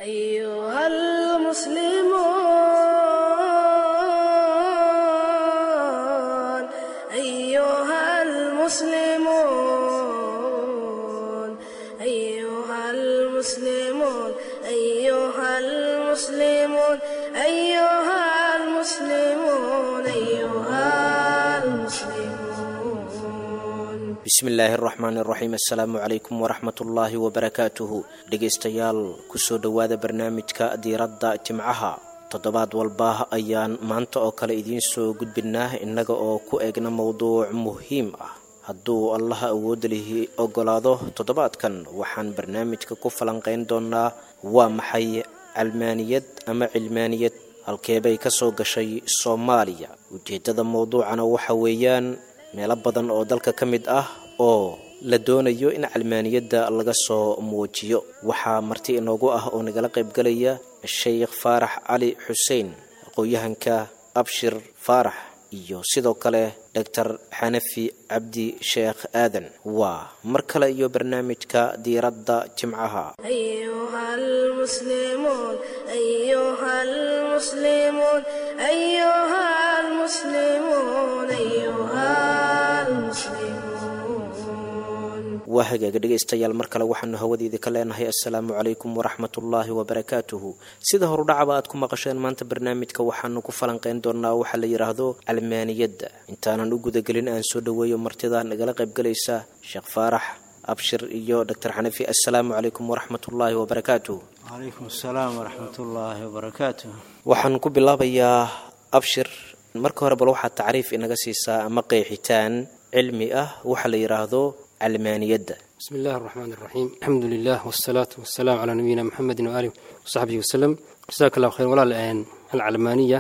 أيها المسلمون أيها المسلمون أيها المسلمون أيها المسلمون أيها المسلمون أيها المسلمون bismillaahi araxmaan iraxiim assalaamu calaykum waraxmatullaahi wabarakaatuhu dhegaystayaal kusoo dhowaada barnaamijka diiradda jimcaha toddobaad walba ayaan maanta oo kale idiin soo gudbinaa innaga oo ku eegna mowduuc muhiim ah hadduu allaha awoodda lihi ogolaado toddobaadkan waxaan barnaamijka ku falanqayn doonaa waa maxay calmaaniyad ama cilmaaniyad halkeebay ka soo gashay soomaaliya ujeeddada mowduucana waxa weeyaan meelo badan oo dalka ka mid ah oo la doonayo in calmaaniyadda laga soo muujiyo waxaa marti inoogu ah oo nagala qaybgalaya sheikh faarax cali xuseen aqoon-yahanka abshir faarax iyo sidoo kale doctor xanafi cabdi sheekh aadan waa mar kale iyo barnaamijka diiradda jimcaha أيها المسلمون أيها المسلمون أيها المسلمون أيها المسلمون waa hagaaga dhegaystayaal mar kale waxaanu hawadeedii ka leenahay assalaamu calaykum waraxmatullaahi wabarakaatuhu sida horudhacaba aad ku maqasheen maanta barnaamijka waxaanu ku falanqayn doonaa waxaa la yidhaahdo calmaaniyadda intaanan u gudagelin aan soo dhoweeyo martida nagala qaybgalaysa sheekh faarax abshir iyo doctor xanafi assalaamu calaykum waraxmatullaahi wabarakaatuh calaykum asalaam waraxmat ullaahi wabarakaatuh waxaan ku bilaabayaa abshir marka hore bal waxaad tacriif inaga siisaa ama qeexitaan cilmi ah waxa la yidhaahdo calmaaniyadda بسم الله الرحمن الرحيم الحمد لله والصلاة والسلام على نبينا محمد وآله وصحبه وسلم جزاك الله خير ولا الآن العلمانية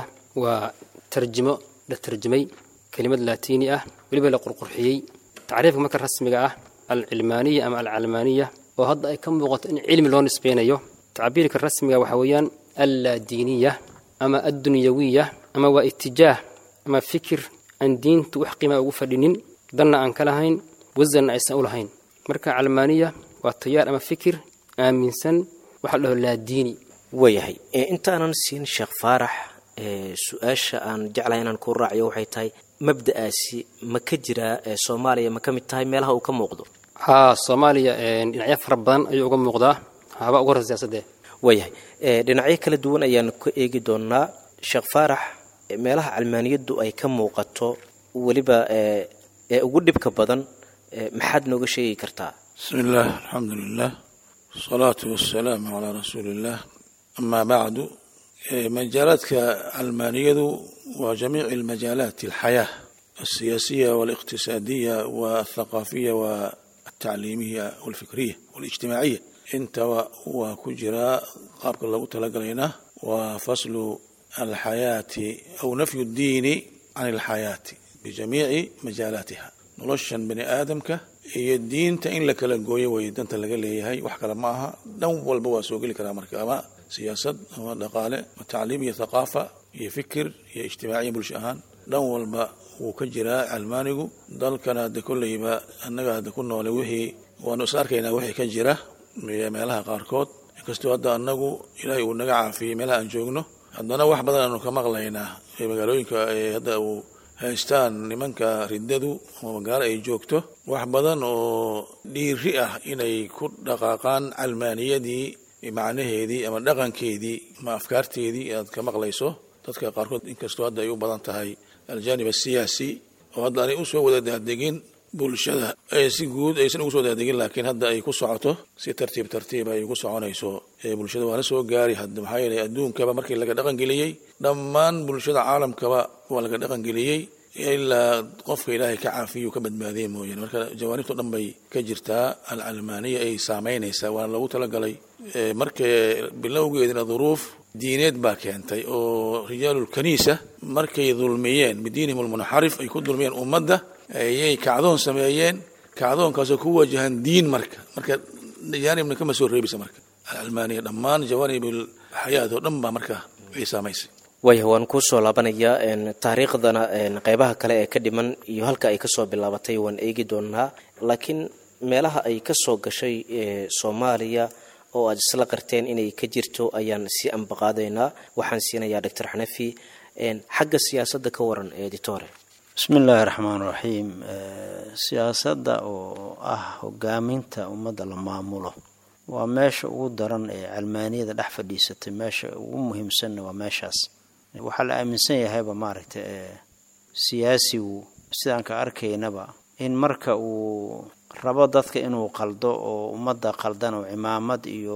وترجمة لترجمي كلمة لاتيني أه ولبا لقرقرحيي تعريف مكر رسمي أه العلمانية أم العلمانية وهذا أي كم لغة إن علم لون سبينيو تعبيرك الرسمي وحويان اللادينية أما الدنيوية أما واتجاه أما فكر أن دين توحقي ما أوفرين دنا أن كلهين wasanna aysan u lahayn marka calmaaniya waa tayaar ama fikir aaminsan waxa la dhaho laadiini waayahay ee intaanan siin sheekh faarax ee su-aasha aan jeclahay inaan ku raaciyo waxay tahay mabda'aasi ma ka jiraa ee soomaaliya ma ka mid tahay meelaha uu ka muuqdo haa soomaaliya dhinacyo fara badan ayuu uga muuqdaa haba uga hor siyaasadee waayahay ee dhinacyo kala duwan ayaan ka eegi doonaa sheekh faarax ee meelaha calmaaniyaddu ay ka muuqato weliba ee ee ugu dhibka badan ee maxaad nooga sheegi kartaa بسم الله الحمد لله والصلاة والسلام على رسول الله أما بعد إيه، مجالات علمانية وجميع المجالات الحياة السياسية والاقتصادية والثقافية والتعليمية والفكرية والاجتماعية انت وكجرا قابل الله تلقينا وفصل الحياة أو نفي الدين عن الحياة بجميع مجالاتها noloshan bani aadamka iyo diinta in la kala gooyo way danta laga leeyahay wax kale ma aha dhan walba waa soo geli karaa marka ama siyaasad ama dhaqaale ama tacliim iyo thaqaafa iyo fikir iyo ijtimaaciya bulsho ahaan dhan walba wuu ka jiraa calmaanigu dalkana hadda kolleyba annaga hadda ku noole wixii waanu is arkaynaa wixii ka jira iyo meelaha qaarkood inkastoo hadda annagu ilaahay uu naga caafiyey meelaha aan joogno haddana wax badan aanu ka maqlaynaa ee magaalooyinka ee hadda uu haystaan nimanka riddadu ama magaalo ay joogto wax badan oo dhiiri ah inay ku dhaqaaqaan calmaaniyadii macnaheedii ama dhaqankeedii ama afkaarteedii aad ka maqlayso dadka qaarkood inkastoo hadda ay u badan tahay aljaanib asiyaasi oo hadda aanay usoo wada daadegin bulshada ay si guud aysan ugu soo daadegin laakiin hadda ay ku socoto si tartiib tartiib ay ugu soconayso ee bulshada waa la soo gaari hadda maxaa yeelay adduunkaba markii laga dhaqangeliyey dhammaan bulshada caalamkaba waa laga dhaqangeliyey ilaa qofka ilaahay ka caafiyu ka badbaadiya mooyaane marka jawaanibto dhan bay ka jirtaa alcalmaaniya ay saameynaysaa waana loogu talagalay marka bilowgeedina duruuf diineed baa keentay oo rijaalulkaniisa markay dulmiyeen bidiinihim almunxarif ay ku dulmiyeen ummadda ayay kacdoon sameeyeen kacdoonkaasoo ku wajahan diin marka marka jaanibna kama soo reebisa marka alcalmaaniya dhammaan jawaanib alxayaat oo dhan baa marka ay saamaysay waaya waan kuu soo laabanayaa taariikhdana qeybaha kale ee ka dhiman iyo halka ay kasoo bilaabatay waan eegi doonaa laakiin meelaha ay kasoo gashay soomaaliya oo aad isla qarteen inay ka jirto ayaan sii ambaqaadaynaa waxaan siinayaa doctor xanafi xagga siyaasadda ka waran editore bismi illaahi raxmaan raxiim siyaasadda oo ah hogaaminta ummadda la maamulo waa meesha ugu daran ee calmaaniyada dhex fadhiisatay meesha ugu muhiimsanna waa meeshaas waxaa la aaminsan yahayba maaragta siyaasigu sidaan ka arkaynaba in marka uu rabo dadka inuu qaldo oo ummadda qaldan oo cimaamad iyo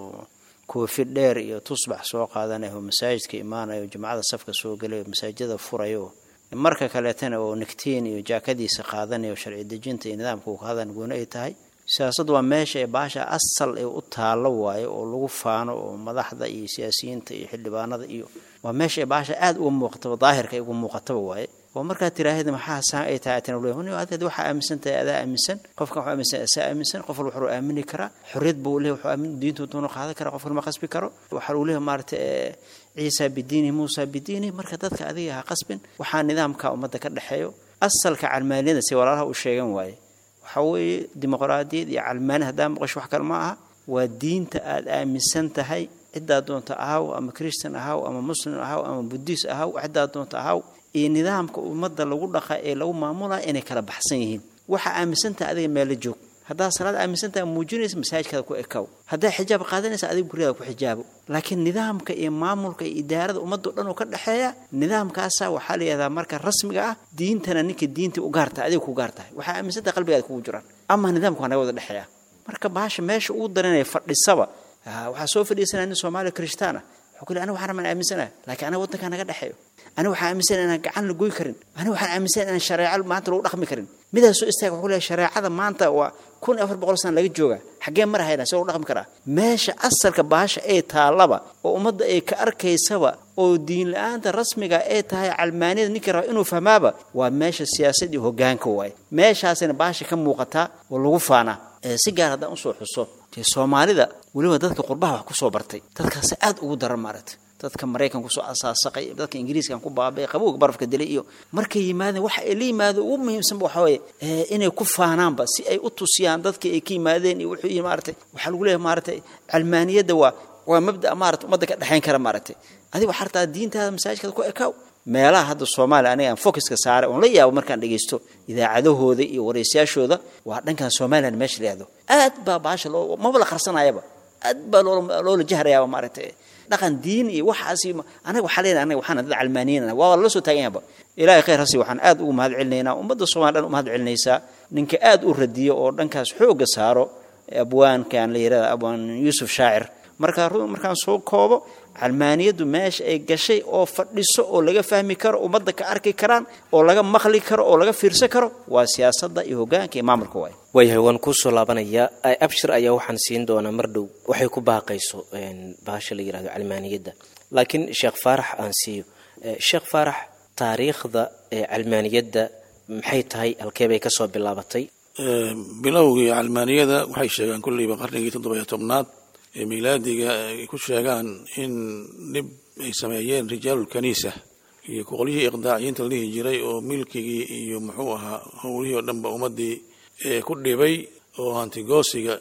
koofi dheer iyo tusbax soo qaadanayo oo masaajidka imaanayo jimcada safka soo gelayo masaajidada furayo marka kaleetana oo nigtiin iyo jaakadiisa qaadanayo sharci dejinta iyo nidaamka uu ka hadan gooni ay tahay siyaasaddu waa meesha ee baasha asal ee u taallo waayo oo lagu faano oo madaxda iyo siyaasiyiinta iyo xildhibaanada iyo waa meesha ee baasha aada uga muuqataba daahirka ay uga muuqataba waaye oo markaad tiraahda maxaa saa ay tahay atina le adeed waxaa aaminsan tahay adaa aaminsan qofkan waxuu aaminsan asaa aaminsan qof walba wuxuu aamini karaa xorriyad buu leeyahy wuxuu aamin diintu doonu qaadan karaa qofkan ma qasbi karo waxaa uu leeyahay maarata ciisa bidiinihi muusa bidiinihi marka dadka adiga ha qasbin waxaa nidaamka ummadda ka dhexeeyo asalka calmaaniyada si walaalaha u sheegan waaye waxaa weeye dimuqraadiyad iyo calmaani haddaa maqasho wax kale ma aha waa diinta aada aaminsan tahay ciddaa doonta ahaw ama christian ahaw ama muslim ahaw ama buddhist ahaw ciddaa doonta ahaw iyo nidaamka ummadda lagu dhaqa ee lagu maamulaya inay kala baxsan yihiin waxaa aaminsantaha adiga meella joog haddaad salaad aaminsantaha muujinaysa masaajidkaada ku ekaw haddaa xijaab qaadanaysa adiga guryaada ku xijaabo laakiin nidaamka iyo maamulka iyo idaarada ummaddo dhan oo ka dhexeeya nidaamkaasa waxaa la yihahdaa marka rasmiga ah diintana ninka diintii u gaartahay adiga ku gaar tahay waxaa aaminsantaha qalbigaada kugu jiraan ama nidaamka waa naga wada dhexeeya marka baasha meesha ugu daranaya fadhisaba waxaa soo fadhiisanaya nin soomaaliya kirishtaan ah wuxuu ku le aniga waxaan rabaan aaminsanaha laakiin aniga waddankaa naga dhexeeyo aniga waxaan aaminsanaya inaan gacan la goy karin aniga waxaan aaminsanaya inaan shareeco maanta lagu dhaqmi karin midaas soo istaaga wuxuu leeyahay shareecada maanta waa kun iyo afar boqol sana laga jooga xaggee mar hayna si lagu dhaqmi karaa meesha asalka baasha ee taallaba oo ummadda ay ka arkaysaba oo diin la-aanta rasmiga ee tahay calmaaniyada ninkii raba inuu fahmaaba waa meesha siyaasad iyo hoggaanka waaye meeshaasina baasha ka muuqataa oo lagu faanaa si gaar haddaan usoo xuso dee soomaalida weliba dadka qurbaha wax kusoo bartay dadkaasi aad ugu daran maaragta dadka maraykan kusoo asaasaqay dadka ingiriiskan ku baabay qabowga barafka dilay iyo markay yimaadeen waxa ay la yimaado ugu muhiimsanba waxa weeye inay ku faanaanba si ay u tusiyaan dadkii ay ka yimaadeen iyo wuxuu yihi maaragtay waxaa lagu leeyahay maaragtay calmaaniyadda waa waa mabda maarata ummadda ka dhexayn kara maaragtay adiga waxaa rabtaa diintaada masaajidkaada ku ekaaw meelaha hadda soomaaliya aniga aan focuska saaray oon la yaabo markaan dhegaysto idaacadahooda iyo waraysayaashooda waa dhankan somalilan meesha la yahdo aad baa baasha loo maba la qarsanayaba aad baa loola jahrayaaba maaragtay dhaqan diin iyo waxaas anaga waxaa leenahay anaga waxaan dad calmaaniyana waa lala soo taagan yahaba ilaahay khayr hasi waxaan aad ugu mahad celinaynaa ummadda soomaliya dhan u mahad celinaysaa ninka aad u radiyo oo dhankaas xoogga saaro abwaankan la yirahda abwaan yuusuf shaacir markaa markaan soo koobo calmaaniyaddu meesha ay gashay oo fadhiso oo laga fahmi karo ummadda ka arki karaan oo laga maqli karo oo laga fiirsan karo waa siyaasadda iyo hoggaanka iyo maamulka waay waayahay waan kuusoo laabanayaa abshir ayaa waxaan siin doonaa mar dhow waxay ku baaqayso baasha la yirahdo calmaaniyadda laakiin sheekh faarax aan siiyo sheekh faarax taariikhda calmaaniyadda maxay tahay halkee bay kasoo bilaabatay bilowgii calmaaniyada waxay sheegaan kolleyba qarnigii toddobiyo tobnaad ee miilaadiga ay ku sheegaan in dhib ay sameeyeen rijaalulkaniisa iyo qolyihii iqdaaciyiinta la dhihi jiray oo milkigii iyo muxuu ahaa howlihii oo dhanba ummadii ku dhibay oo hantigoosiga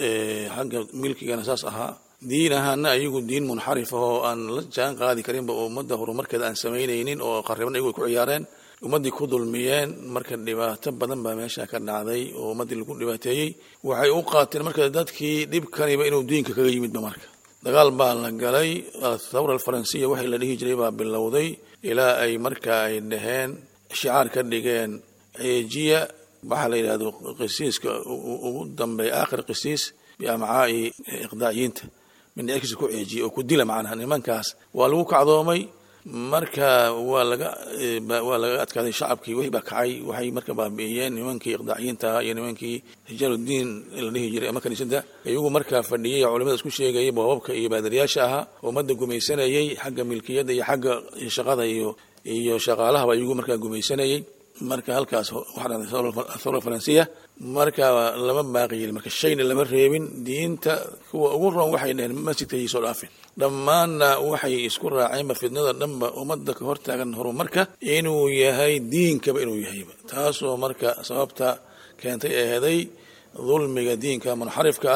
xagga milkigana saas ahaa diin ahaana ayagu diin munxarif ah oo aan la jaan qaadi karinba oo ummadda horumarkeeda aan samaynaynin oo qariban ayagu ay ku ciyaareen ummaddii ku dulmiyeen marka dhibaato badan baa meesha ka dhacday oo ummaddii lagu dhibaateeyey waxay u qaateen marka dadkii dhibkaniba inuu diinka kaga yimidba marka dagaal baa la galay athawra alfaransiya waxay la dhihi jiray baa bilowday ilaa ay marka ay dhaheen shicaar ka dhigeen ceejiya waxaa la yidhahdo qisiiska ugu dambeeya aakhir qisiis biamcaa'i iqdaaciyiinta mindhicirkiisa ku ceejiya oo ku dila macnaha nimankaas waa lagu kacdoomay marka waa laga waa laga adkaaday shacabkii wixii baa kacay waxay marka baabi'iyeen nimankii iqdaaciyiinta iyo nimankii rijaaludiin la dhihi jiray ama kaniisada iyagu markaa fadhiyay culimada isku sheegayay boobabka iyo baadariyaasha ahaa ummadda gumaysanayay xagga milkiyadda iyo xagga shaqada iyo iyo shaqaalahaba iyagu markaa gumaysanayay marka halkaas waxaa dhacday athawra faransiya marka lama baaqi yiri marka shayna lama reebin diinta kuwa ugu roon waxay dhaheen masjidka iyo soo dhaafin dhammaanna waxay isku raaceenba fidnada dhanba ummadda ka hortaagan horumarka inuu yahay diinkaba inuu yahayba taasoo marka sababta keentay eeday dulmiga diinka munxarifka ah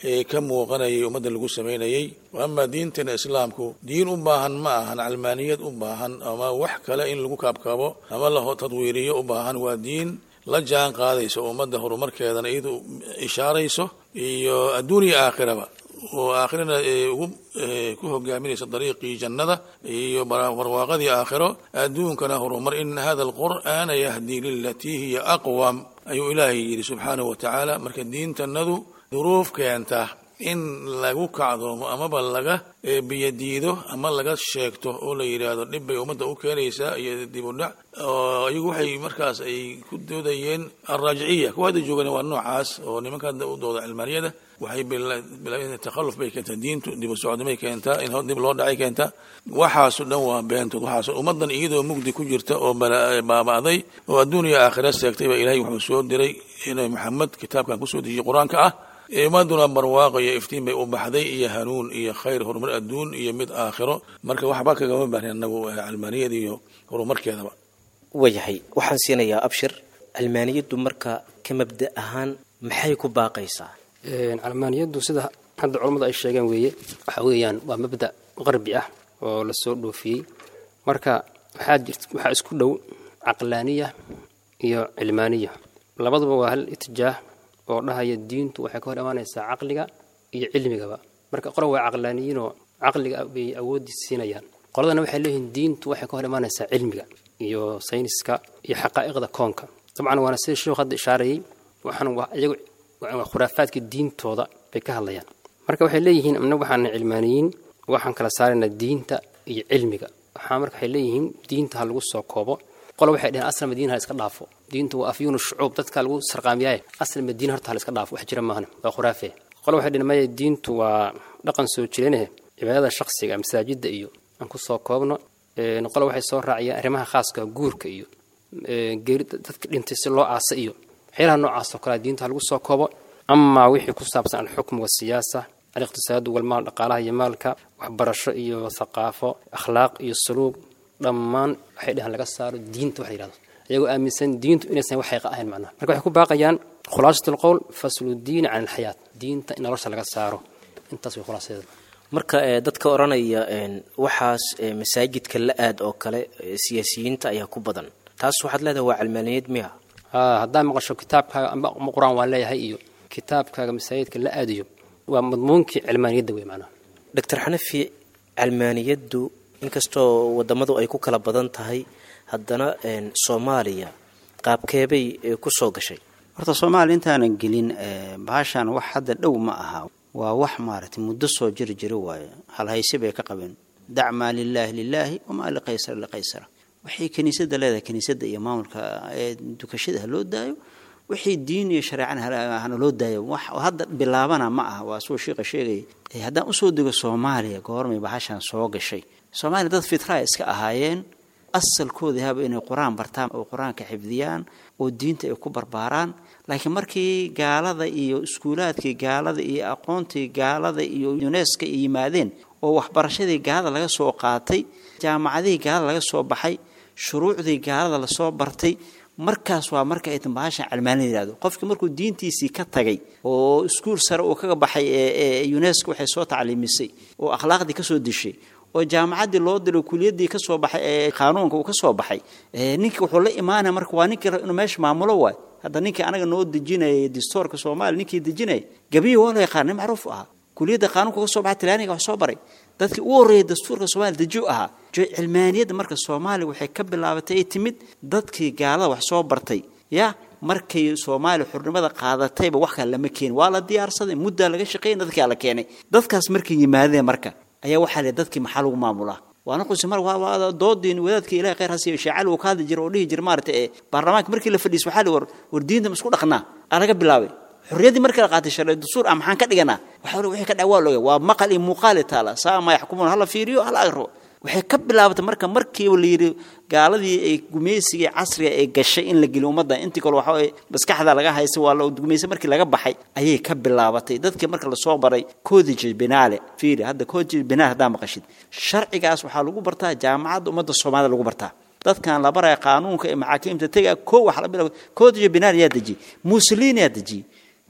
ee ka muuqanayay ummadda lagu samaynayay ama diintana islaamku diin u baahan ma ahan calmaaniyad u baahan ama wax kale in lagu kaabkaabo ama la tadwiiriyo u baahan waa diin la jaan qaadayso ummadda horumarkeedana iyadu ishaarayso iyo adduun iyo aakhiraba oo aakhirana ugu ku hogaaminaysa dariiqii jannada iyo barwaaqadii aakhiro adduunkana horumar in hada alqur'aana yahdii lilatii hiya aqwam ayuu ilaahay yidhi subxaanahu wa tacaala marka diintanadu duruuf keenta in lagu kacdoomo amaba laga biyadiido ama laga sheegto oo la yidhaahdo dhib bay ummadda u keenaysaa iyo dib u dhac oo iyagu waxay markaas ay ku doodayeen alraajiciya kuwa hadda joogana waa noocaas oo nimanka hadda u dooda cilmaaniyada waxay bilaabeen takhalluf bay keentaa diintu dib u socdamay keentaa in dib loo dhacay keentaa waxaaso dhan waa beentood waxaas ummaddan iyadoo mugdi ku jirta oo baaba'day oo adduun iyo aakhira seegtay baa ilaahay wuxuu soo diray nabi maxamed kitaabkan kusoo dejiyey qur-aanka ah ummaduna barwaaqo iyo iftiin bay u baxday iyo hanuun iyo khayr horumar adduun iyo mid aakhiro marka waxba kagama baahnin annagu calmaaniyada iyo horumarkeedaba waayahay waxaan siinayaa abshir calmaaniyaddu marka ka mabda ahaan maxay ku baaqaysaa calmaaniyaddu sida hadda culammadu ay sheegeen weeye waxa weeyaan waa mabda qarbi ah oo lasoo dhoofiyey marka waxaa jirt waxaa isku dhow caqlaaniya iyo cilmaaniya labaduba waa hal itijaah oo dhahaya diintu waxay ka hor imaanaysaa caqliga iyo cilmigaba marka qola waa caqlaaniyiinoo caqliga bay awoodii siinayaan qoladana waxay leeyihiin diintu waxay ka hor imaanaysaa cilmiga iyo sayniska iyo xaqaa'iqda koonka dabcan waana sida sheekhu hadda ishaarayay waxaan iyagu khuraafaadka diintooda bay ka hadlayaan marka waxay leeyihiin amna waxaana cilmaaniyiin waxaan kala saaraynaa diinta iyo cilmiga waxaa marka waxay leeyihiin diinta ha lagu soo koobo qola waxay dhaheen asal madiina ha iska dhaafo diintu waa afyuunu shucuub dadka lagu sarqaamiyaaye asal madiina horta ha la iska dhaafo wax jira maahna waa khuraafee qola waxay dhaheen maya diintu waa dhaqan soo jireeneh cibaadada shakhsiga masaajidda iyo aan ku soo koobno qola waxay soo raaciyeen arrimaha khaaska guurka iyo geeri dadka dhintay si loo aasa iyo waxyaalaha noocaas oo kale diinta ha lagu soo koobo amaa wixii ku saabsan alxukm wasiyaasa aliqtisaadu walmaal dhaqaalaha iyo maalka waxbarasho iyo thaqaafo akhlaaq iyo suluug dhammaan waxay dhahaan laga saaro diinta waxa yidhahdo iyagoo aaminsan diintu inaysan wax xaqa ahayn macnaha marka waxay ku baaqayaan khulaasat alqowl faslu diin can alxayaat diinta in nolosha laga saaro intaas way khulaasadeeda marka dadka odhanaya waxaas masaajidka la aad oo kale siyaasiyiinta ayaa ku badan taas waxaad leedahay waa calmaaniyad miya haddaa maqasho kitaabkaaga ama qur-aan waan leeyahay iyo kitaabkaaga masaajidka la aadiyo waa madmuunkii cilmaaniyadda wey macnaha doctor xanafi calmaaniyaddu inkastoo wadamadu ay ku kala badan tahay haddana soomaaliya qaabkeebay ku soo gashay horta soomaaliya intaanan gelin bahashan wax hadda dhow ma aha waa wax maaragtay muddo soo jiri jira waaye halhayse bay ka qabeen dacmaa lilaahi lilaahi wamaa liqaysara liqaysara waxay kiniisadda leedahay kiniisadda iyo maamulka ee dukashada ha loo daayo wixii diin iyo shareecana hana loo daayo wax hadda bilaabana ma aha waa suu shiiqa sheegaya haddaan usoo dego soomaaliya goormay bahashan soo gashay soomaaliya dad fitraa iska ahaayeen asalkoodii haba inay qur-aan bartaan oo qur-aanka xifdiyaan oo diinta ay ku barbaaraan laakiin markii gaalada iyo iskuulaadkii gaalada iyo aqoontii gaalada iyo uneska ay yimaadeen oo waxbarashadii gaalada laga soo qaatay jaamacadihii gaalada laga soo baxay shuruucdii gaalada lasoo bartay markaas waa marka ay bahashan calmaanida yihahdo qofkii markuu diintiisii ka tagay oo iskuul sare uu kaga baxay ee unesco waxay soo tacliimisay oo akhlaaqdii kasoo dishay oo jaamacaddii loo diray kuliyadii kasoo baxay ee qaanuunka uu kasoo baxay ninkii wuxuu la imaanaya marka waa ninkii inuu meesha maamulo waay hadda ninkii anaga noo dejinayay distoorka soomaaliya ninkii dejinayay gabiyi waa la yaqaan nin macruuf ahaa kuliyadda qaanuunka kasoo baxay talyaaniga wax soo baray dadkii ugu horreeyay dastuurka soomaaliya dejiu ahaa cilmaaniyadda marka soomaaliya waxay ka bilaabatay ay timid dadkii gaalada wax soo bartay ya markay soomaaliya xurnimada qaadatayba wax kale lama keenin waa la diyaarsaday muddaa laga shaqeeyay dadkaa la keenay dadkaas markay yimaadeen marka ayaa waxaa le dadkii maxaa lagu maamulaa waana qunsi mar waa doodiin wadaadkii ilahay khayr hasiyo sheecali uu ka hadli jira oo dhihi jira maarata ee baarlamaanka markii la fadhiis waxaa li war war diinta ma isku dhaqnaa aa laga bilaabay xorriyaddii markii la qaatay sharci dastuur ah maxaan ka dhiganaa waxaa wixii ka dhac waa looga waa maqal iyo muuqaali taala saa ma yaxkumuun hala fiiriyo hala agro waxay ka bilaabatay marka markiiba la yidhi gaaladii ay gumaysigii casriga ay gashay in la geliyo ummadda intii kale waxa maskaxda laga haysa waa la gumaysa markii laga baxay ayay ka bilaabatay dadkii marka lasoo baray codage binaale fiiri hadda codage binaale haddaa maqashid sharcigaas waxaa lagu bartaa jaamacadda ummadda soomaalida lagu bartaa dadkan la baraya qaanuunka ee maxaakiimta tega koo wax la bilaabo codage binaale yaa dejiyey mussolini yaa dejiyey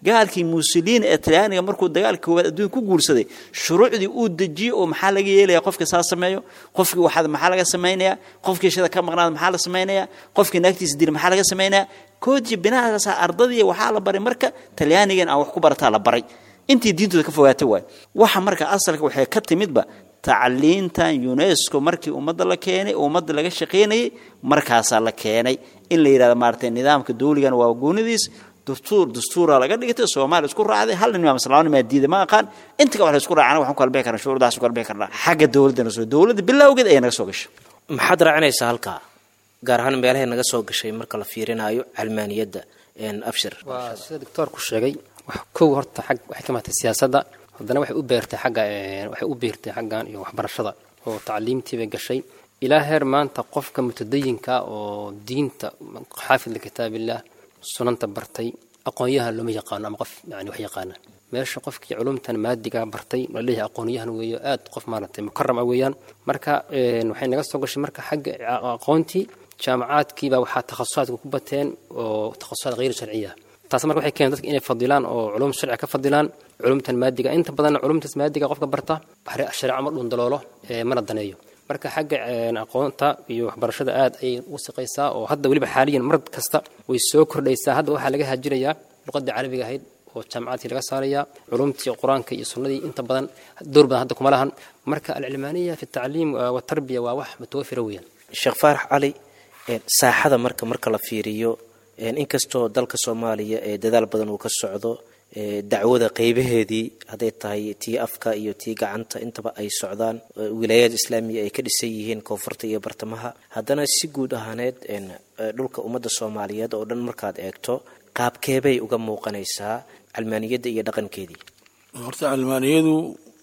gaalkii muusoliin ee talyaaniga markuu dagaalka koowaad adduunka ku guursaday shuruucdii uu dejiyey oo maxaa laga yeelaya qofka saa sameeyo qofkii waxaad maxaa laga samaynaya qofkii shada ka maqnaada maxaa la samaynaya qofkii naagtiisa dila maxaa laga samaynaya koodii binaadaasa ardadii waxaa la baray marka talyaanigan aan wax ku barataa la baray intii diintooda ka fogaatay waay waxa marka asalka waxay ka timidba tacliintan unesco markii ummadda la keenay ummadda laga shaqaynayay markaasaa la keenay in la yidhahdo maaragtay nidaamka dawligan waa goonidiis dastuur dastuura laga dhigtay soomaaliya isku raacday hal nin mise laba nin maa diiday ma aqaan inta ka wax la isku raacana waxaan ku kala bixi karnaa shuruudaas ku kala bixi karnaa xagga dawladdana soo dawladda bilowgeed ayaa naga soo gashay maxaad raacinaysaa halkaa gaar ahaan meelahay naga soo gashay marka la fiirinayo calmaaniyadda abshir waa sida doctoorku sheegay wax kow horta xag waxay ka maatay siyaasadda haddana waxay u beertay xagga waxay u beertay xaggan iyo waxbarashada oo tacliimtii bay gashay ilaa heer maanta qofka mutadayinka oo diinta xaafid likitaabillah sunanta bartay aqoonyahan looma yaqaano ama qof yani wax yaqaana meesha qofkii culumtan maadiga bartay laleeyahay aqoonyahan weeyo aad qof maaragtay mukaram ah weeyaan marka waxay naga soo gashay marka xagga aqoontii jaamacaadkiibaa waxaa takhasusaadka ku bateen oo takhasusaad hayr sharciya taas marka waxay keeneen dadka inay fadilaan oo culum sharci ka fadilaan culumtan maadiga inta badanna culumtaas maadiga qofka barta shareeco ma dhundaloolo mana daneeyo marka xagga aqoonta iyo waxbarashada aad ayay u siqaysaa oo hadda weliba xaaliyan mar kasta way soo kordhaysaa hadda waxaa laga hajirayaa luqadii carabiga ahayd oo jaamacaadkii laga saaraya culumtii qur-aanka iyo sunnadii inta badan door badan hadda kuma lahan marka alcilmaaniya fi tacliim watarbiya waa wax mutawafira weeyaan sheekh faarax cali saaxada marka marka la fiiriyo inkastoo dalka soomaaliya ee dadaal badan uu ka socdo dacwada qeybaheedii hadday tahay tii afka iyo tii gacanta intaba ay socdaan wilaayaad islaamiya ay ka dhisan yihiin koonfurta iyo bartamaha haddana si guud ahaaneed dhulka ummadda soomaaliyeed oo dhan markaad eegto qaabkeebay uga muuqanaysaa calmaaniyadda iyo dhaqankeedii horta calmaaniyadu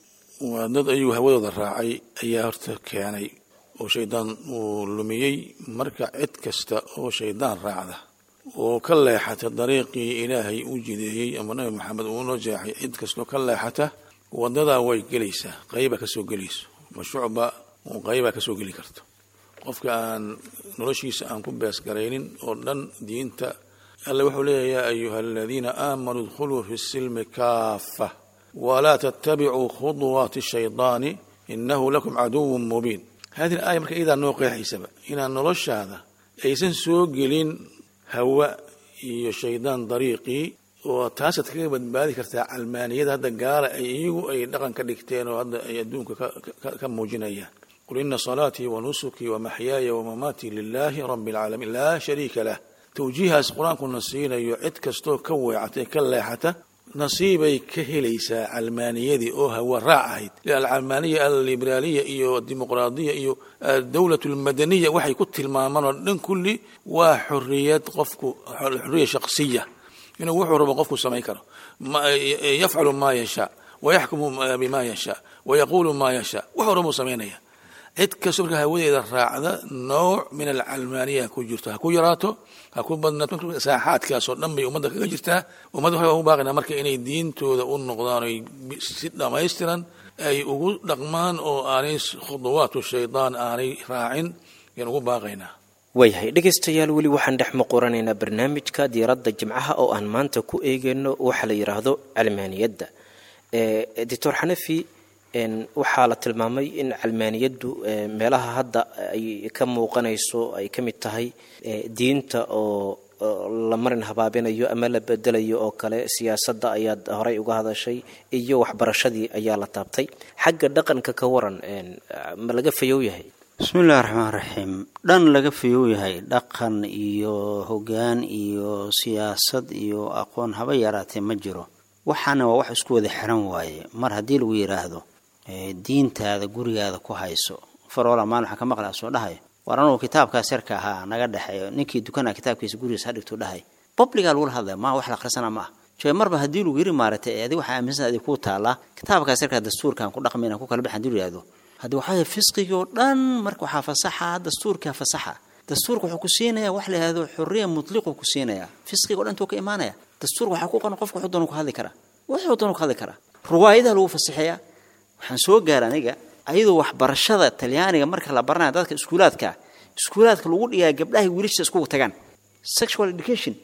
waa dad ayuu hawadooda raacay ayaa horta keenay oo shaydaan uu lumiyey marka cid kasta oo shaydaan raacda oo ka leexata dariiqii ilaahay u jideeyey ama nabi maxamed uu noo jeexay cid kastoo ka leexata wadadaa way gelaysaa qayba kasoo gelayso mashuucba qaybaa kasoo geli karto qofka aan noloshiisa aan ku beesgaraynin oo dhan diinta alle wuxuu leeyahy yaa ayuha aladiina aamanuu idkhuluu fi silmi kaafa walaa tattabicuu khuduwaati shaydaani inahu lakum caduwun mubiin hadihi aaya marka iyadaa noo qeexaysaba inaan noloshaada aysan soo gelin hawa iyo shaydaan dariiqii oo taasaad kaga badbaadi kartaa calmaaniyada hadda gaala ay iyagu ay dhaqan ka dhigteen oo hadda ay adduunka ka muujinayaan qul ina salaatii wa nusukii wa maxyaaya wa mamaatii lilaahi rabbi alcaalamiin laa shariika lah tawjiihaas qur-aankuna siinayo cid kastoo ka weecatay ka leexata nasiibay ka helaysaa calmaaniyadii oo hawa raac ahayd alcalmaaniya alliberaaliya iyo dimuqraadiya iyo dowlat lmadaniya waxay ku tilmaamaan oo dhan kulli waa xoriyad qofku xoriya shaqsiya inuu wuxuu rabo qofku samayn karo yafcalu maa yashaa wayaxkumu bima yashaa wayaquulu maa yashaa wuxuu rabuu samaynaya cid kastoo marka hawadeeda raacda nooc min alcalmaaniya ku jirto ha ku yaraato ha ku badnaato saaxaadkaasoo dhan bay ummadda kaga jirtaa ummadda waxay ugu baaqaynaa marka inay diintooda u noqdaan oy si dhammaystiran ay ugu dhaqmaan oo aanay khuduwaatu shaydaan aanay raacin ayaan ugu baaqaynaa waayahay dhegaystayaal weli waxaan dhex muquranaynaa barnaamijka diiradda jimcaha oo aan maanta ku eegayno waxa la yidhaahdo calmaaniyadda doctor xanafi waxaa la tilmaamay in calmaaniyaddu meelaha hadda ay ka muuqanayso ay ka mid tahay diinta oo la marin habaabinayo ama la bedelayo oo kale siyaasadda ayaad horey uga hadashay iyo waxbarashadii ayaa la taabtay xagga dhaqanka ka waran ma laga fayow yahay bismi illahi raxmaan raxiim dhan laga fayow yahay dhaqan iyo hoggaan iyo siyaasad iyo aqoon haba yaraatee ma jiro waxaana waa wax isku wada xiran waaye mar haddii lagu yidhaahdo diintaada gurigaada ku hayso faroola maalin waxaan ka maqlaa soo dhahay war anugu kitaabkaas yarka ahaa naga dhexeeyo ninkii dukanaa kitaabkiisa gurigiisa hadhigtuu dhahay babligaa lagula hadlaya maa wax la akhrisana ma ah jee marba haddii lagu yiri maaragtay adi waxaa aaminsan adi kuu taallaa kitaabkaas yarkaa dastuurkaan ku dhaqmayna ku kala bixan hadii yidhahdo haddii waxaa yahay fisqigii oo dhan marka waxaa fasaxa dastuurkaa fasaxa dastuurka wuxuu ku siinayaa wax la yidhahdo xuriya mutliquu ku siinayaa fisqiga o dhan tuu ka imaanaya dastuurka waxaa ku qoran qofka wuxuu doonu ku hadli karaa wuxuu doonu ku hadli karaa ruwaayadaha lagu fasaxeeyaa waxaan soo gaara aniga ayadoo waxbarashada talyaaniga marka la baranaya dadka iskuulaadka iskuulaadka lagu dhigaa gabdhahay wiilasha iskugu tagaan sexual education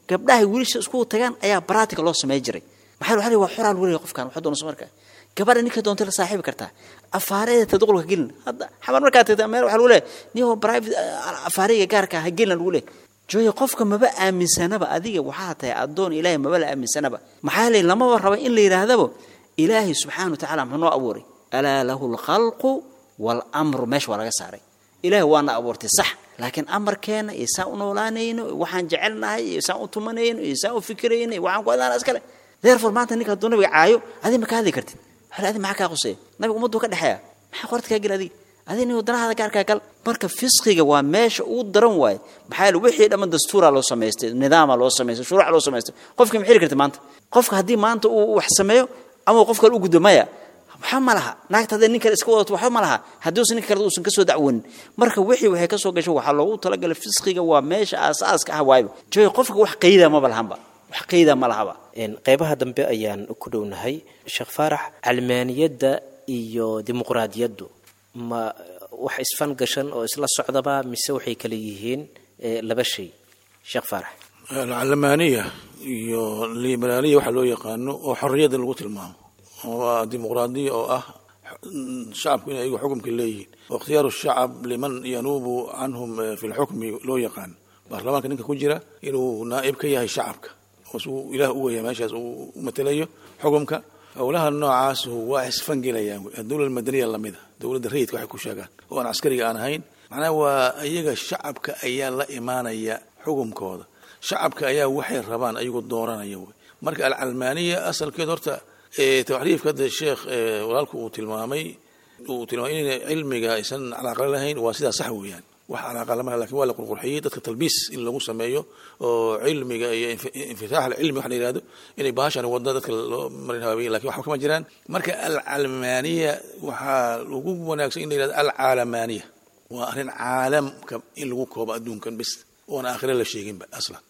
gabdhahay wiilasha isku tagaan ayaa baraatika loo samey jiray maxaa waxa waa xoraa lagu leeyahay qofkan waxa doonayso markaa gabadha ninka doonta la saaxiibi kartaa afaareeda taduqulka gelin hadda xamar markaa tagta meel waxa lagu leeyahay niyo private afaariga gaarka ha gelin lagu leeyahay jooya qofka maba aaminsanaba adiga waxaa tahay addoon ilaahay maba la aaminsanaba maxaa leeyahay lamaba raba in la yidhaahdaba ilaahay subxaana wa tacaala muxuu noo abuuray alaa lahu lkhalqu waalamru meesha waa laga saaray ilaahay waana abuurtay sax laakiin amarkeena iyo saan u noolaanayno waxaan jecelnahay iyo saan u tumanayno iyo saan u fikirayno iyo waxaan ku adaana iskale therefore maanta ninka hadduu nabiga caayo adiga ma ka hadli kartid waxaa adi maxaa kaa quseeya nabiga ummaddu ka dhexeeya maxaa qorta kaa gel adiga adiga nin wadanahaada gaarkaa gal marka fisqiga waa meesha ugu daran waaye maxaa yeele wixii dhamman dastuuraa loo samaystay nidaama loo samaystay shuruuca loo samaystay qofka ma xiri karti maanta qofka haddii maanta uu wax sameeyo ama qof kale u gudbo maya waxba ma laha naagta hadday nin kale iska wadato waxba ma laha haddii uusan ninka kale uusan kasoo dacwonin marka wixii waxay kasoo gasho waxaa loogu talagalay fisqiga waa meesha aasaaska ah waayba jooy qofka wax qayda maba lahanba wax qayda ma lahaba qeybaha dambe ayaan ku dhownahay sheekh faarax calmaaniyadda iyo dimuqraadiyaddu ma wax isfan gashan oo isla socdaba mise waxay kala yihiin laba shay sheekh faarax alcalmaaniya iyo liberaaliya waxaa loo yaqaano oo xorriyadda lagu tilmaamo waa dimuqraadiya oo ah shacabku inay ayagu xukumka leeyihiin wakhtiyaaru shacab liman yanuubu canhum fi lxukmi loo yaqaan baarlamaanka ninka ku jira inuu naa'ib ka yahay shacabka oo ilaah u weya meeshaas uu matelayo xukumka howlaha noocaas waa isfangelayaan dowla madaniya lamida dowladda rayidka waxay ku sheegaan oo aan caskariga aan ahayn macnaha waa iyaga shacabka ayaa la imaanaya xukumkooda shacabka ayaa waxay rabaan ayagu dooranaya wy marka alcalmaaniya asalkeed horta taxriifka hadda sheekh walaalku uu tilmaamay uu tilmaamay in cilmiga aysan calaaqala lahayn waa sidaa sax weeyaan wax calaaqa lama lakin waa la qurqurxiyey dadka talbiis in lagu sameeyo oo cilmiga iyo infitaax alcilmi waxa la yihahdo inay bahashan wadda dadka loo marin habaabiyey lakin waxba kama jiraan marka alcalmaaniya waxaa ugu wanaagsan in la yihahdo alcaalamaaniya waa arrin caalamka in lagu koobo adduunkan bis oon aakhire la sheeginba aslan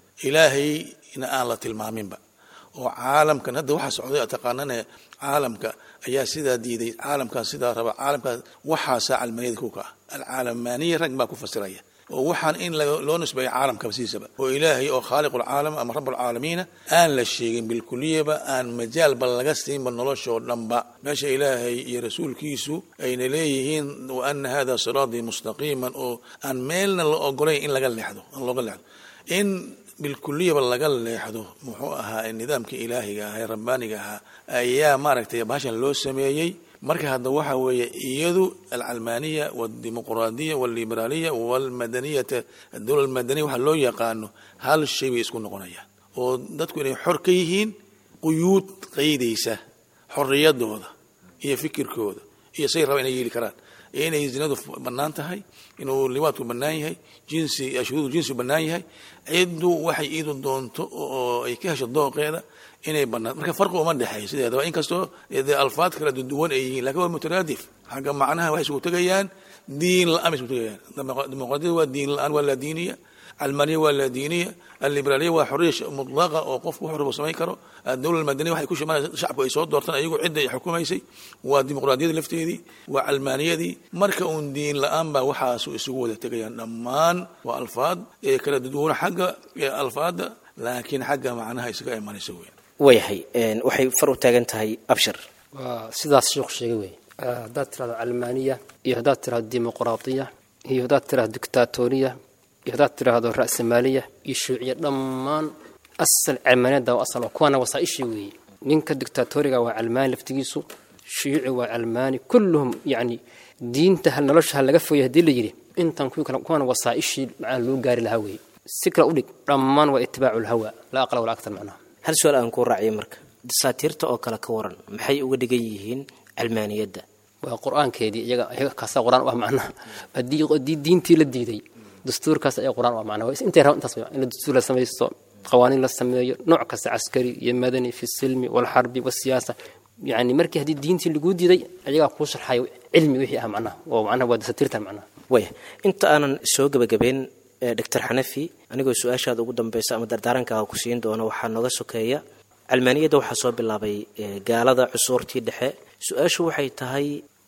ilaahayna aan la tilmaaminba oo caalamkan hadda waxaa socday taqaanane caalamka ayaa sidaa diiday caalamkaas sidaa raba caalamkaas waxaasaa calmaniyada kuka ah alcaalamaaniya rag baa ku fasiraya oo waxaan in loo nisbeeyo caalamkaba sidiisaba oo ilaahay oo khaaliqu lcaalam ama rabalcaalamiina aan la sheegin bilkuliyaba aan majaalba laga siinba noloshoo dhanba meesha ilaahay iyo rasuulkiisu ayna leeyihiin wa ana hada siraatii mustaqiiman oo aan meelna la ogolayn in laga leexdo aan looga leexdo in bilkuliyaba laga leexdo muxuu ahaa nidaamkii ilaahiga ahaa ee rabbaaniga ahaa ayaa maaragtay bahashan loo sameeyey marka hadda waxa weeye iyadu alcalmaaniya waldimuqraadiya waliberaaliya walmadaniyata adowla almadaniya waxa loo yaqaano hal shay bay isku noqonayaan oo dadku inay xor ka yihiin quyuud qaydaysa xorriyadooda iyo fikirkooda iyo say raba inay yeeli karaan inay zinadu bannaan tahay inuu liwaadku bannaan yahay jinsi shuruudu jinsi bannaan yahay ciddu waxay iidu doonto oo ay ka hesho dooqeeda inay bannaan marka farqi uma dhexeeyo sideedaba inkastoo dee alfaad kala duwan ay yihiin lakin waa mutaraadif xagga macnaha waxay isugu tegayaan diin la-aan bay isugu tegayaan dimuqraadiyada waa diin la-aan waa laadiiniya almaniya waa laadiiniya aliberaaliya waa xoriya mutlaqa oo qofku wuxuu rabo samayn karo adowla almadaniya waxay ku shimanaysa shacabku ay soo doortaan ayagu cidda ay xukumaysay waa dimuqraadiyada lafteedii waa calmaaniyadii marka uun diin la-aan baa waxaasu isugu wada tegayaan dhammaan waa alfaad ee kala duwana xagga alfaada laakiin xagga macnaha isaga imanaysa weyan waayahay waxay far u taagan tahay abshir waa sidaas sheekhu sheegay wey haddaad tirahdo calmaaniya iyo haddaad tirahdo dimuqraadiya iyo haddaad tirahdo dictatoriya iyo haddaad tiraahdo ra'samaaliya iyo shuuciya dhammaan asal calmaaniyadda waa asal kuwaana wasaaishii weeye ninka dictatoriga waa calmaani laftigiisu shuuci waa calmaani kulluhum yacni diinta hal nolosha ha laga fogay haddii la yidhi intan kuwii kale kuwaana wasaaishii macnaha loo gaari lahaa weeye si kale udhig dhammaan waa itibaacu lhawa laa aqla walaa aktar macnaha hal su-aal aan kuu raaciyay marka dasaatiirta oo kale ka waran maxay uga dhigan yihiin calmaaniyadda waa qur-aankeedii iyaga iyaga kaasaa qur-aan u ah macnaha haddii haddii diintii la diiday dastuurkaas ayaa qur-aan u ah macnaha intay rabaan intaas in la dastuur la samaysto qawaaniin la sameeyo nooc kasta caskari iyo madani fi silmi walxarbi wasiyaasa yani markii haddii diintii laguu diiday ayagaa kuu sharxayo cilmi wixii ah macnaha oo macnaha waa dasaatiirtan macnaha waya inta aanan soo gebagabeyn doctor xanafi anigoo su-aashaada ugu dambeysa ama dardaarankaa ku siin doono waxaa nooga sokeeya calmaaniyadda waxaa soo bilaabay gaalada cusuurtii dhexe su-aashu waxay tahay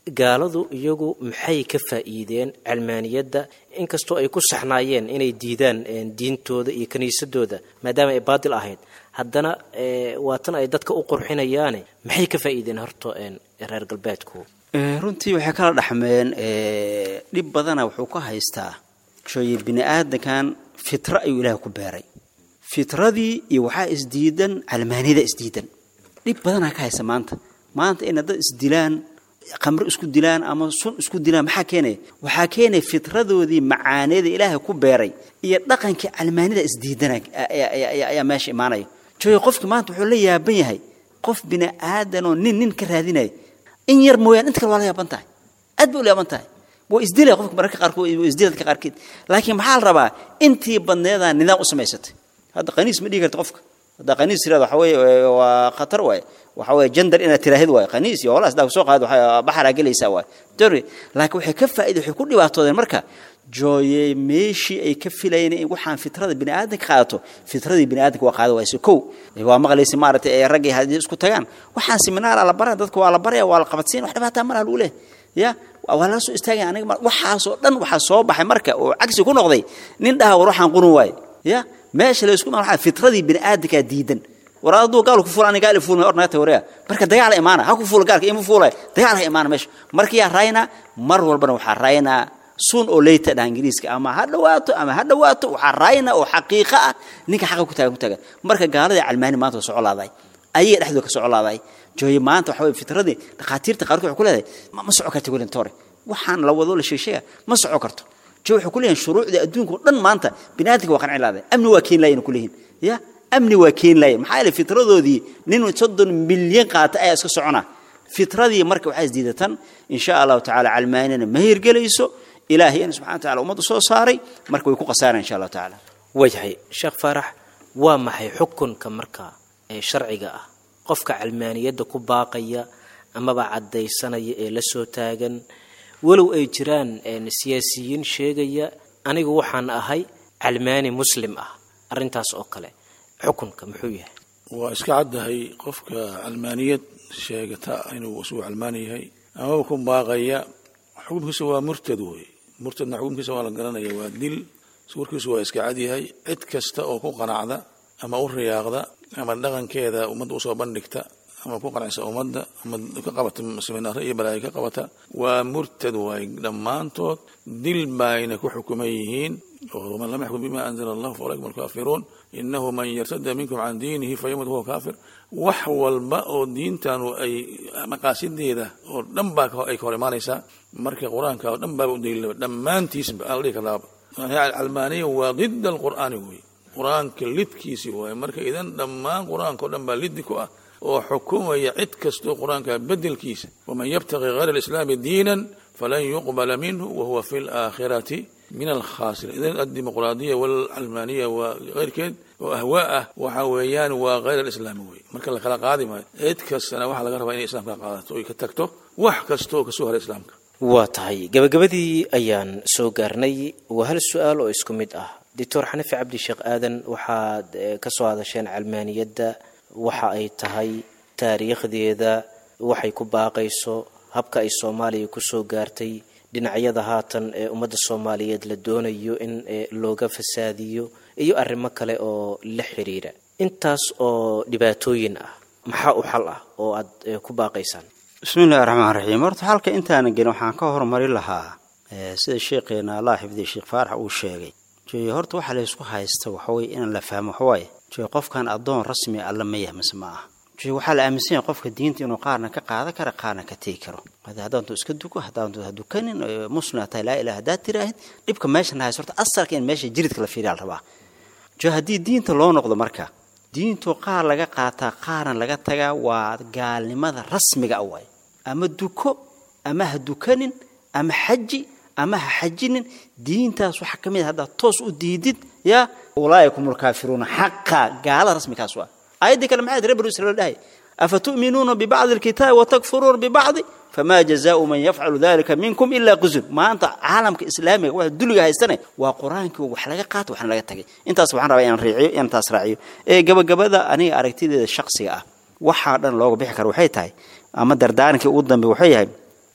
gaaladu iyagu maxay ka faa'iideen calmaaniyadda inkastoo ay ku saxnaayeen inay diidaan diintooda iyo kiniisadooda maadaama ay baadil ahayd haddana waatan ay dadka u qurxinayaane maxay ka faa'iideen horta reer galbeedku runtii waxay kala dhaxmeen dhib badana wuxuu ka haystaa shooye bini aadankan fitra ayuu ilaah ku beeray fitradii iyo waxaa isdiidan calmaaniyada isdiidan dhib badanaa ka haysta maanta maanta inay dad isdilaan khamro isku dilaan ama sun isku dilaan maxaa keenaya waxaa keenaya fitradoodii macaaneeda ilaahay ku beeray iyo dhaqankii calmaanida isdiidana ayaa meesha imaanaya jooye qofki maanta wuxuu la yaaban yahay qof bini aadanoo nin nin ka raadinaya in yar mooyaan inta kale waa la yaaban tahay aad bay u la yaaban tahay waa isdilaya qofka mararka qaarkood waa isdila dadka qaarkeed laakiin maxaa la rabaa intii badneedaa nidaam u samaysatay hadda qaniis ma dhigi karta qofka hadda qaniis tirada waxa weeye waa khatar waaye waxa weeye jandar inaad tiraahid waaye qaniis iyo holaas daa soo qaad waxa baxaraa gelaysaa waaye dori laakiin waxay ka faa'iida waxay ku dhibaatoodeen marka jooye meeshii ay ka filayeen in waxaan fitrada bini aadanka qaadato fitradii bini aadanka waa qaada wayse kow waa maqlaysa maaragtay ee raggii haddii isku tagaan waxaan seminaara la baraya dadka waa la baraya waa la qabadsiin wax dhibaataa malaha lagu leehay ya waa lala soo istaagaya aniga waxaasoo dhan waxaa soo baxay marka oo cagsi ku noqday nin dhaha war waxaan qurun waaye ya meesha la isku maa fitradii bini aadankaa diidan war aduu gaal ku fuula aniga gaal fuulma ornaga tawareya marka dagaal imaana ha ku fuula gaalka ima fuulay dagaal ha imaana meesha marka yaa raayna mar walbana waxaa raaynaa sun oo leyta dha ingiriiska ama ha dhawaato ama ha dhawaato waxaa raayna oo xaqiiqo ah ninka xaqa ku taagan ku taagan marka gaaladii calmaani maanta waa socolaaday ayaga dhexdooda ka socolaaday jooye maanta waxa weye fitradii dhakhaatiirta qaarkood waxay ku leedahay ma soco karta welin tore waxaan la wado la sheegsheega ma soco karto jo waxay ku leeyihin shuruucda adduunka oo dhan maanta bini aadamka waa qanci laaday amni waa keeni laayeen ku leeyihin ya amni waa keeni laayeen maxaa yeelay fitradoodii nin soddon milyan qaata ayaa iska socona fitradii marka waxaa isdiidatan insha allahu tacaala calmaanina ma hirgelayso ilaahayna subxana wa tacala ummadda soo saaray marka way ku khasaaraan insha allahu tacaala waayahay sheekh faarax waa maxay xukunka marka ee sharciga ah qofka calmaaniyadda ku baaqaya amaba caddaysanaya ee la soo taagan walow ay jiraan siyaasiyiin sheegaya anigu waxaan ahay calmaani muslim ah arrintaas oo kale xukunka muxuu yahay waa iska caddahay qofka calmaaniyad sheegata inuu isugu calmaani yahay amaba ku baaqaya xukunkiisa waa murtad wey murtadna xukunkiisa waa la garanaya waa dil warkiisu waa iska cadyahay cid kasta oo ku qanacda ama u riyaaqda ama dhaqankeeda ummadda usoo bandhigta ama ku qanacsa ummadda ama ka qabata seminaaro iyo balaayo ka qabata waa murtad waay dhammaantood dil baayna ku xukuman yihiin ومن لم يحكم بما أنزل الله فأولئك هم الكافرون إنه من يرتد منكم عن دينه فيمت وهو كافر wax walba oo diintan ay maqaasideeda oo dhan baa ay ka hor imaanaysaa marka qur-aanka oo dhan baaba u daliilaba dhammaantiisba aan la dhihi karnaaba calmaaniya waa dida alqur'aani wey qur-aanka lidkiisi waaye marka idan dhammaan qur-aanka oo dhan baa liddi ku ah oo xukumaya cid kastoo qur-aanka bedelkiisa waman yabtaqi hayra alislaami diinan falan yuqbala minhu wahuwa fi laakhirati min alkhasir idan addimuqraadiya walcalmaaniya waa keyrkeed oo ahwaa ah waxa weeyaan waa hayr alislaami wey marka la kala qaadi maayo cid kastana waxaa laga rabaa inay islamka qaadato oy ka tagto wax kastaoo kasoo hara islaamka waa tahay gabagabadii ayaan soo gaarnay waa hal su-aal oo isku mid ah doctor xanafi cabdi sheekh aadan waxaad ka soo hadasheen calmaaniyadda waxa ay tahay taariikhdeeda waxay ku baaqayso habka ay soomaaliya kusoo gaartay dhinacyada haatan ee ummadda soomaaliyeed la doonayo in looga fasaadiyo iyo arrimo kale oo la xiriira intaas oo dhibaatooyin ah maxaa u xal ah oo aad ku baaqaysaan bismi illahi raxmaan raxiim horta xalka intaanan gelin waxaan ka hormari lahaa sida sheekheena allah xifdiya sheekh faarax uu sheegay jooye horta waxa laysku haysta waxaweye inaan la fahmo waxawaaye jooye qofkan addoon rasmi alla ma yahay mise ma aha jooye waxaa la aaminsan yahay qofka diinta inuu qaarna ka qaadan kara qaarna ka tegi karo haddaantu iska duko haddaantu ha dukanin muslim tahay laa ilaha haddaad tiraahid dhibka meeshan haysto horta asalka in meesha jiridka la fiiriya la rabaa jooye haddii diinta loo noqdo marka diintu qaar laga qaataa qaarna laga tagaa waa gaalnimada rasmiga a waay ama duko ama ha dukanin ama xaji ama ha xajinin diintaas waxaa ka mid a haddaad toos u diidid yaa ulaa'ikum alkaafiruuna xaqa gaalada rasmikaas waa aayaddii kale maxay reer banu israiil dhahay afatu'minuuna bibacdi alkitaabi watakfuruuna bibacdi fama jazaau man yafcalu dalika minkum ilaa qusun maanta caalamka islaamiga waa duliga haystane waa qur-aankii wax laga qaato waxna laga tagay intaas waxaan rabaa inaan riiciyo inaan taas raaciyo ee gabagabada aniga aragtideeda shaksiga ah waxaa dhan looga bixi kara waxay tahay ama dardaarankii ugu dambe waxay yahay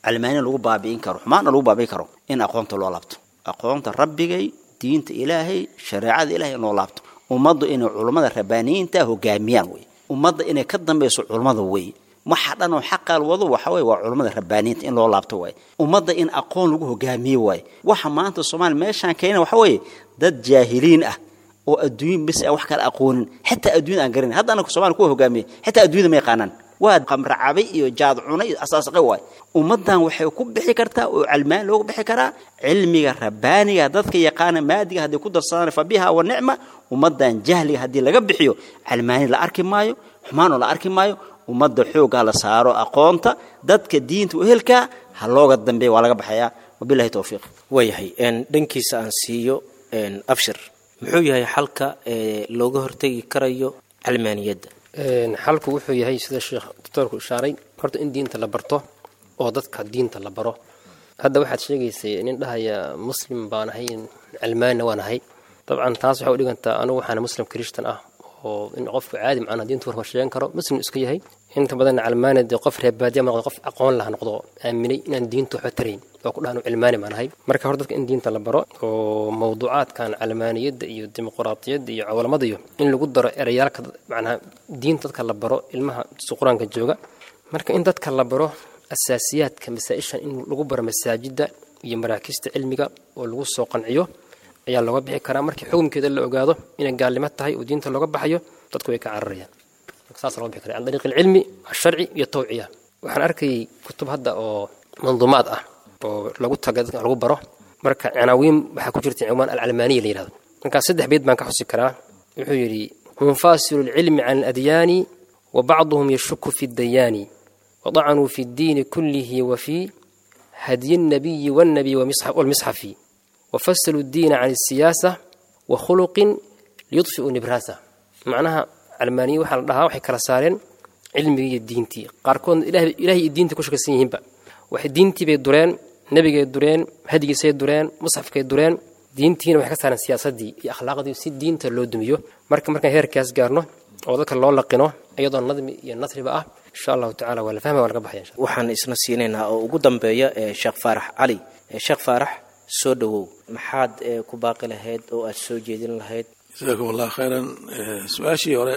calmaaniya lagu baabi'in karo xumaana lagu baabi'in karo in aqoonta loo laabto aqoonta rabbigay diinta ilaahay shareecada ilahay in loo laabto ummaddu inay culummada rabbaaniyiinta hogaamiyaan wey ummadda inay ka dambayso culummada wey waxa dhan oo xaqaal wado waxa weye waa culummada rabbaaniyiinta in loo laabto waaye ummadda in aqoon lagu hogaamiye waaye waxa maanta soomaaliya meeshaan keena waxa weeye dad jaahiliin ah oo adduun bis aan wax kala aqoonin xitaa adduunyada aan garanin hadda anaka somalia kuwa hogaamiye xitaa adduunyada ma yaqaanaan waa qamra cabay iyo jaad cunay iyo asaasaqay waay ummaddan waxay ku bixi kartaa oo calmaan loogu bixi karaa cilmiga rabbaaniga dadka yaqaana maadiga hadday ku darsadaan fa biha wa nicma ummaddan jahliga haddii laga bixiyo calmaani la arki maayo xumaanoo la arki maayo ummadda xooggaa la saaro aqoonta dadka diinta uhelkaa ha looga dambeeya waa laga baxayaa wabilahi towfiiq waayahay dhankiisa aan siiyo abshir muxuu yahay xalka looga hortegi karayo calmaaniyadda xalku wuxuu yahay sida sheekh doctoorku ishaaray horta in diinta la barto oo dadka diinta la baro hadda waxaad sheegaysay nin dhahaya muslim baan ahay calmaanina waan ahay dabcan taas waxay u dhigantaa anugu waxaana muslim krishtan ah oo in qofku caadi macnaha diinta warwar sheegan karo muslim iska yahay inta badan calmaani dee qof reebaadiya ma noqdo qof aqoon laha noqdo aaminay inaan diinta waxba tarayn oo ku dhahan cilmaani baan ahay marka hore dadka in diinta la baro oo mawduucaadkan calmaaniyadda iyo dimuqraadiyadda iyo cawlamada iyo in lagu daro erayaalka macnaha diinta dadka la baro ilmaha si qur-aanka jooga marka in dadka la baro asaasiyaadka masaa-ishan in lagu baro masaajidda iyo maraakista cilmiga oo lagu soo qanciyo ayaa looga bixi karaa markii xukumkeeda la ogaado inay gaalnimo tahay oo diinta looga baxayo dadku way ka cararayaan saas looga bixi kara can dariiq alcilmi alsharci iyo tawciya waxaan arkayay kutub hadda oo manduumaad ah oo lagu taga dadka lagu baro marka cinaawiin waxaa ku jirta cinwaan alcalmaaniya la yihahdo markaas saddex beyd baan ka xusi karaa wuxuu yidhi munfasilu lcilmi can aladyaani wa bacduhum yashuku fi dayaani wadacanuu fi ddiini kullihi wa fii hadyi الnabiyi wاnnabiy wاlmisxafi wafasilu اddiina can الsiyaasa wa khuluqin liyudfiu nibraasa macnaha calmaaniya waxaa la dhahaa waxay kala saareen cilmigii iyo diintii qaarkoodna ilahay iyo diinta ku shakaysan yihiinba waxay diintii bay dureen nebigay dureen hadigiisay dureen musxafkay dureen diintiina waxay ka saareen siyaasaddii iyo akhlaaqdii si diinta loo dumiyo marka markaan heerkaas gaarno oo dadka loo laqino iyadoo nadmi iyo nasriba ah insha allahu tacala waa la fahmaya waa laga baxaya insha waxaan isna siinaynaa oo ugu dambeeya sheekh faarax cali sheekh faarax soo dhowow maxaad ku baaqi lahayd oo aad soo jeedin lahayd jasaakum allah khayran su-aashii hore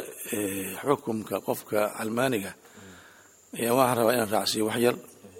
xukumka qofka calmaaniga ayaa waxaan rabaa inaan raacsiiyo wax yar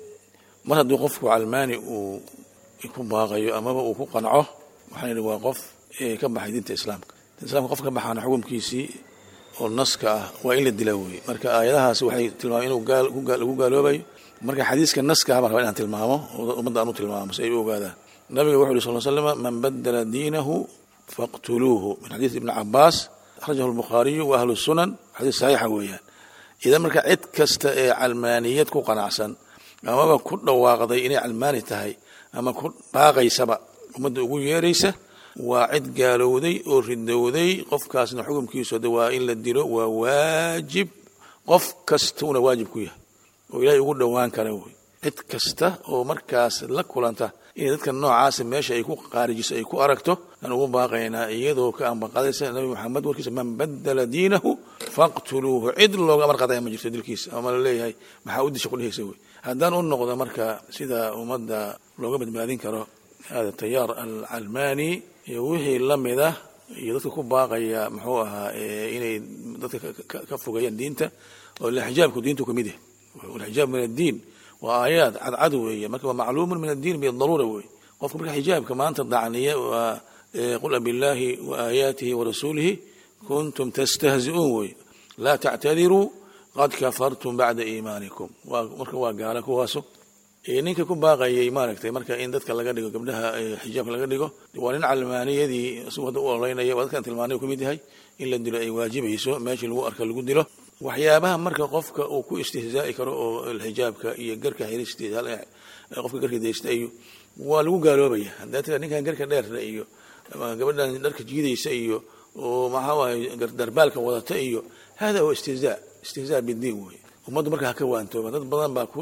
mar hadduu qofku calmaani uu ku baaqayo amaba uu ku qanco waxaan idhi waa qof ka baxay diinta islaamka diinta islamka qof ka baxaana xukumkiisii oo naska ah waa in la dila weye marka aayadahaas waxay tilmaameen inuu lagu gaaloobayo marka xadiiska naska ah baan rabaa inaan tilmaamo oo ummadda aan u tilmaamo si ay u ogaadaan nabiga wuxu uhi sal slama man badala diinahu faqtuluuhu min xadiis ibni cabaas akhrajahu lbukhaariyu wa ahlu sunan xadiis saxiixa weeyaan idan marka cid kasta ee calmaaniyad ku qanacsan amaba ku dhawaaqday inay calmaani tahay ama ku baaqaysaba ummadda ugu yeeraysa waa cid gaalowday oo ridowday qofkaasna xukumkiisu de waa in la dilo waa waajib qof kastuuna waajib ku yahay oo ilaahay ugu dhowaan kara wey cid kasta oo markaas la kulanta inay dadka noocaasa meesha ay ku qaarijiso ay ku aragto aan ugu baaqaynaa iyadoo ka ambaqadaysa nabi maxamed warkiisa man badala diinahu faqtuluuhu cid looga amar qadaya ma jirto dilkiisa ama la leeyahay maxaa u disha kudhehaysa wey haddaan u noqdo marka sida ummadda looga badbaadin karo hada tayaar alcalmaani iyo wixii la mida iyo dadka ku baaqaya muxuu ahaa inay dadka ka fogeeyaan diinta oo xijaabku diintu ka mid yahay walxijaab min addiin waa aayaad cadcad weeye marka waa macluumun min addiin bidaruura weeye qofka marka xijaabka maanta dacniya waa qul abillaahi wa aayaatihi wa rasuulihi kuntum tastahzi'uun weye laa tactadiruu qad kafartum bacda iimaanikum marka waa gaala kuwaaso ninka ku baaqayay maaragtay marka in dadka laga dhigo gabdhaha xijaabka laga dhigo waa nin calmaaniyadii isagu hadda u ololeynaya waa dadkan tilmaanay ka mid yahay in la dilo ay waajibayso meeshii lagu arka lagu dilo waxyaabaha marka qofka uu ku istihzaa'i karo oo xijaabka iyo garka xirista qofka garka daysta iyo waa lagu gaaloobaya haddaa tira ninkan garka dheerna iyo gabadhan dharka jiidaysa iyo oo maxaa waaye darbaalka wadata iyo hada huwa istihzaa istihzaa bidiin wey ummaddu marka ha ka waantooba dad badan baa ku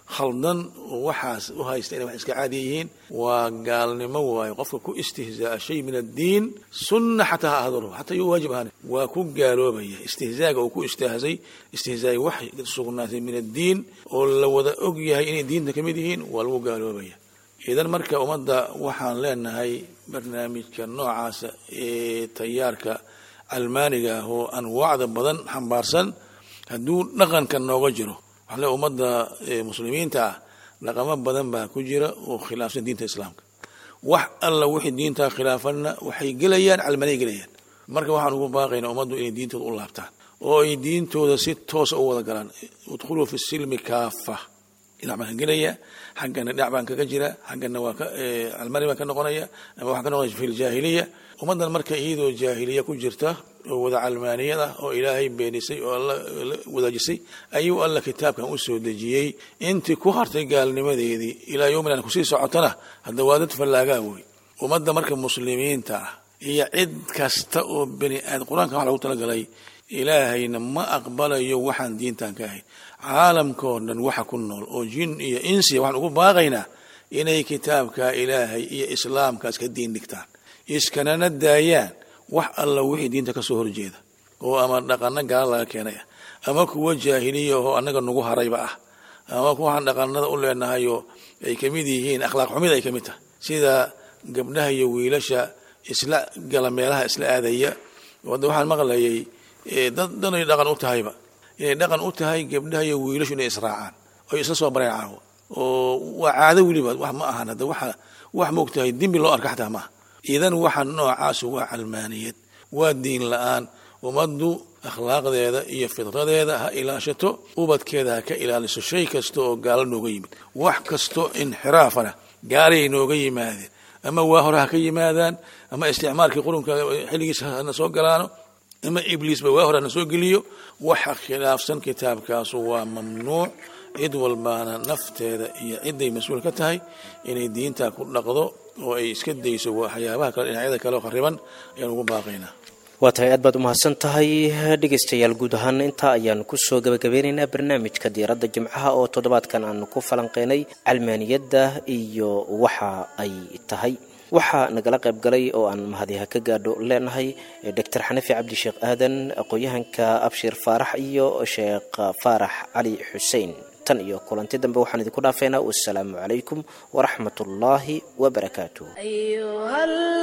khaldan oo waxaas u haysta inay wax iska caadi yihiin waa gaalnimo waayo qofka ku istihzaa'a shay min addiin sunna xataa ha ahadalo xataa iyo waajib ahaan waa ku gaaloobaya istihzaaga uu ku istihzay istihzaay wax sugnaatay min addiin oo la wada og yahay inay diinta ka mid yihiin waa lagu gaaloobaya idan marka ummadda waxaan leenahay barnaamijka noocaasa ee tayaarka calmaaniga ah oo anwaacda badan xambaarsan hadduu dhaqanka nooga jiro waxaa le ummadda muslimiinta ah dhaqamo badan baa ku jira oo khilaafsan diinta islaamka wax alla wixii diinta khilaafanna waxay gelayaan calmaaniya gelayaan marka waxaan ugu baaqaynaa ummaddu inay diintooda u laabtaan oo ay diintooda si toosa u wada galaan udkhuluu fi silmi kaafa dhinac baan ka gelaya xaggana dhinac baan kaga jira xaggana waa calmani baan ka noqonaya ama waxaan ka noqonaya fi ljaahiliya ummaddan marka iyadoo jaahiliya ku jirta oo wada calmaaniyad ah oo ilaahay beenisay oo alla wadaajisay ayuu alla kitaabkan u soo dejiyey intii ku hartay gaalnimadeedii ilaa yowmin aan kusii socotana hadda waa dad fallaagaa wey ummadda marka muslimiinta ah iyo cid kasta oo beni aad qur-aanka wax lagu talagalay ilaahayna ma aqbalayo waxaan diintan ka ahayn caalamkao dhan waxa ku nool oo jin iyo insiya waxaan ugu baaqaynaa inay kitaabka ilaahay iyo islaamkaas ka diin dhigtaan iskanana daayaan wax alla wixii diinta ka soo horjeeda oo ama dhaqano gaala laga keenay ah ama kuwa jaahiliya oo annaga nagu harayba ah ama kuwaan dhaqanada u leenahayoo ay ka mid yihiin akhlaaq xumida ay ka mid tahay sida gabdhaha iyo wiilasha isla gala meelaha isla aadaya hadda waxaan maqlayay dad dhanay dhaqan u tahayba inay dhaqan u tahay gabdhaha iyo wiilashu inay israacaan oy isla soo bareen caawo oo waa caado weliba wax ma ahan hadda waxa wax moogtahay dembi loo arka xataa maaha idan waxa noocaas waa calmaaniyad waa diin la-aan ummaddu akhlaaqdeeda iyo fidradeeda ha ilaashato ubadkeeda ha ka ilaaliso shay kasta oo gaalo nooga yimid wax kasto inxiraafana gaalay nooga yimaadeen ama waa hore ha ka yimaadaan ama isticmaalkii qurunka xilligiisa hana soo galaano ama ibliisba waa hore hana soo geliyo waxa khilaafsan kitaabkaasu waa mamnuuc cid walbaana nafteeda iyo ciday mas-uul ka tahay inay diinta ku dhaqdo oo ay iska dayso waxyaabaha kale dhinacyada kale oo khariban ayaan ugu baaqaynaa waa tahay aad baad umahadsan tahay dhegaystayaal guud ahaan intaa ayaan kusoo gabagabeynaynaa barnaamijka diiradda jimcaha oo toddobaadkan aanu ku falanqeynay calmaaniyadda iyo waxa ay tahay waxaa nagala qayb galay oo aan mahadiha ka gaadho leenahay doctor xanafi cabdisheekh aadan aqoon-yahanka abshir faarax iyo sheekh faarax cali xuseen tan iyo kulanti dambe waxaan idinku dhaafeynaa wasalaamu calaykum waraxmat ullaahi wabarakaatuh أيها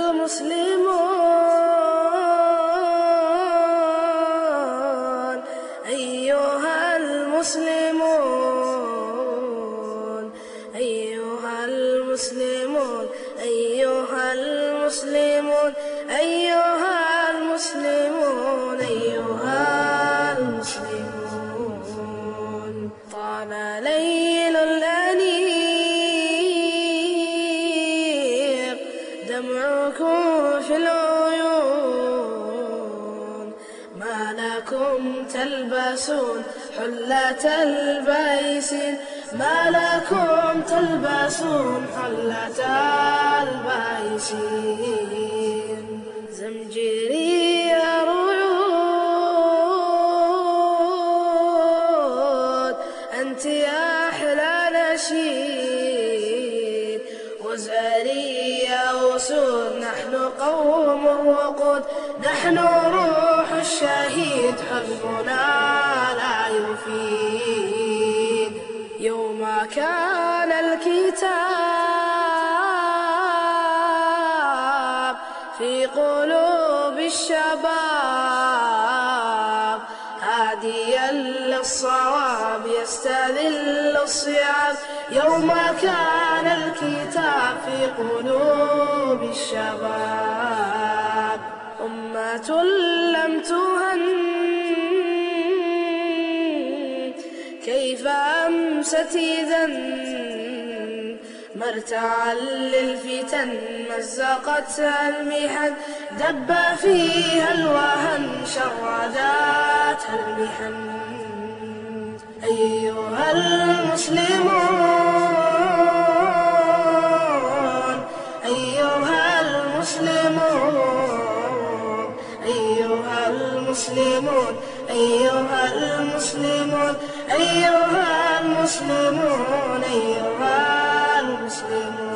المسلمون أيها المسلمون أيها المسلمون أيها المسلمون أيها المسلمون أيها المسلمون طال ليل الأنيق دمعكم في العيون ما لكم تلبسون حلة البيسين ما لكم تلبسون حلة البيسين زمجري رعود أنت يا أحلى نشيد وزاري يا أسود نحن قوم الوقود نحن روح الشهيد حزبنا لا يفيد يوم كان الكتاب في قلوب الشباب هاديا للصواب يستذل الصيام يوم كان الكتاب في قلوب الشباب أمة لم تهن كيف أمست إذا مرتعا للفتن مزقتها المحن دب فيها الوهن شرداتها المحن أيها المسلمون أيها المسلمون أيها المسلمون أيها المسلمون أيها المسلمون المسلمون أيها المسلمون